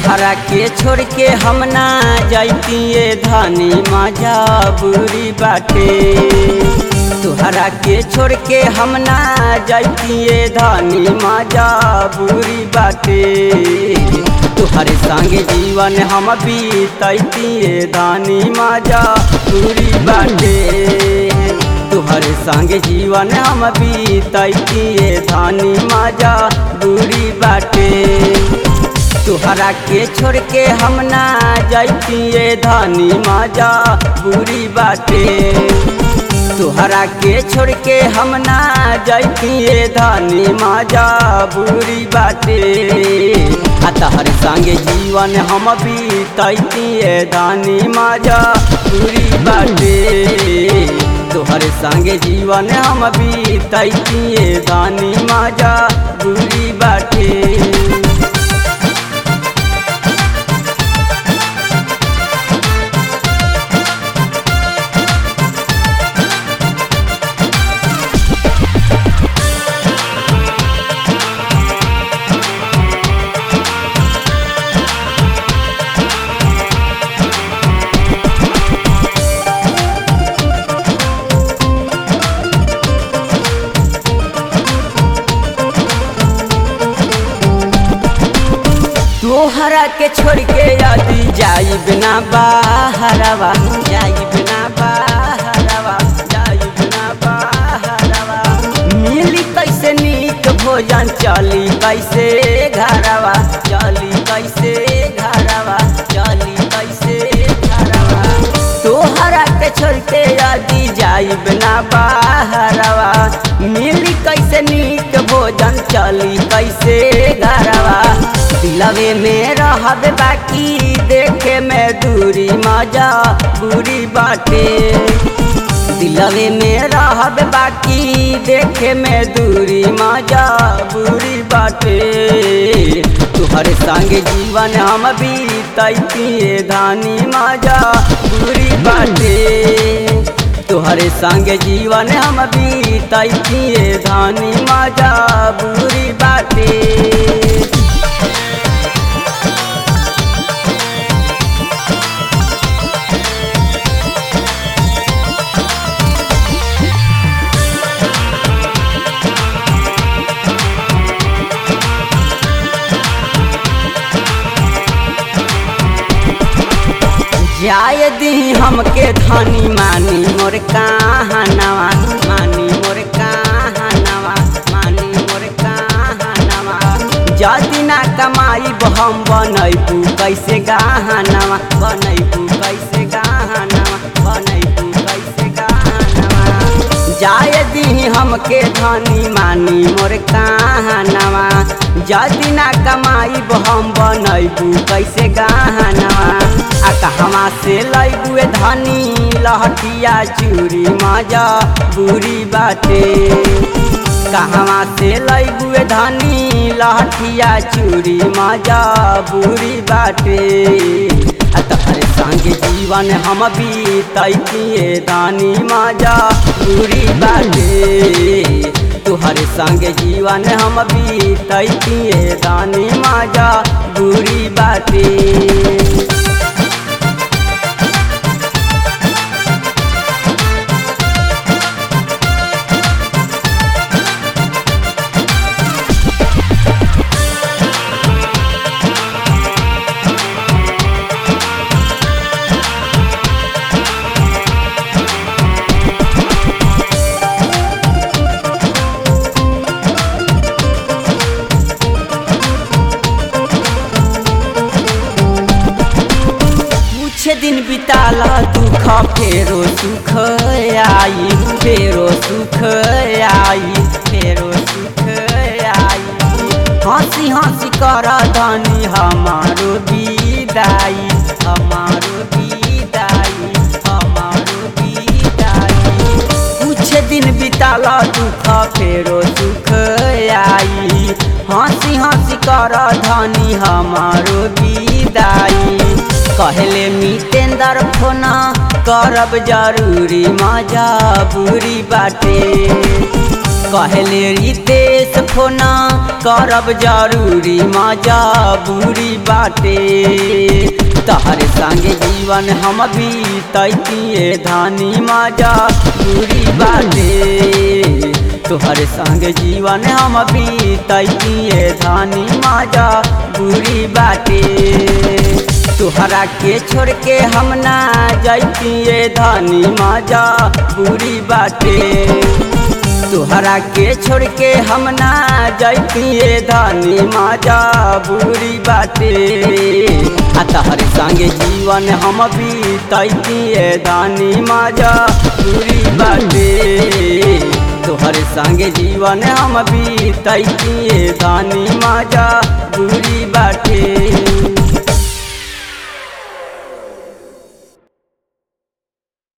तोहरा के छोड़ के हम ना जैतिए धनी मजा बुरी बाटे तोहरा के छोड़ के हम ना जैतिए धनी मजा बुरी बाटे तोहरे संगे जीवन हम बीतैतिए धनी मजा बुरी बाटे तोहरे संगे जीवन हम बीतैतिए धनी मजा बुरी बाटे तोहरा के छोड़ के हम ना जैतिए धनी मजा बुरी बाटे तोहरा के छोड़ के हम ना जैतिए धनी मजा बुरी बाटे आ तहर संगे जीवन हम बीतैतिए धनी मजा बुरी बाटे तोहर संगे जीवन हम बीतैतिए धनी मजा बुरी बाटे तोहरा के छोड़ के यदि जाई बिना बाहरवा जाई बिना बाहरवा जाई बिना बाहरवा मिली कैसे नीक भोजन चली कैसे घरवा चली कैसे घरवा चली कैसे घरवा तोहरा के छोड़ के यदि जाई बिना बाहरवा मिली कैसे नीक भोजन चली कैसे घरवा दिलवे में रहब बाकी देखे में दूरी मजा बुरी बाटे दिलवे में रहब बाकी देखे में दूरी मजा बुरी बाटे तुहरे संगे जीवन हम बीतैतिए धानी मजा बुरी बाटे तुहरे संगे जीवन हम बीतैतिए धानी मजा बुरी बाटे जाय दी हमके धनी मानी मोर कहानवा मानी मोर कहानवा मानी मोर कहानवा जदि ना कमाई हम बनैबू कैसे गहनवा बनैबू कैसे गहनवा बनैबू कैसे गहनवा जाय दी हमके धनी मानी मोर कहानवा जदि ना कमाई हम बनैबू कैसे गहनवा आ कहवा से लैबुए धनी लहटिया चूरी मजा बुरी बाटे कहवा से लैबुए धनी लहटिया चूरी मजा बुरी बाटे आ तहरे संगे जीवन हम बीतैतिए दानी मजा बुरी बाटे तुहरे संगे जीवन हम बीतैतिए दानी मजा बुरी बाटे कुछ दिन बिताला दुख फेरो सुख आई फेरो सुख आई फेरो सुख आई हंसी हंसी कर धनी हमारो विदाई हमारो विदाई हमारो विदाई कुछ दिन बिताला दुख फेरो सुख आई हंसी हंसी कर धनी हमारो विदाई कहले मितेंद्र फोन करब जरूरी मजा बुरी बाटे कहले रितेश फोन करब जरूरी मजा बुरी बाटे तहरे संगे जीवन हम बीतैतिए धानी मजा बुरी बाटे तोहरे संग जीवन हम बीतैतिए धानी मजा बुरी बाटे तोहरा के छोड़ के हम ना जैतिए धानी मजा बुरी बाटे तोहरा के छोड़ के हम ना जैतिए धानी मजा बुरी बाटे आ तहरे संगे जीवन हम बीतैतिए धानी मजा बुरी बाटे तोहरे संगे जीवन हम बीतैतिए धानी मजा बुरी बाटे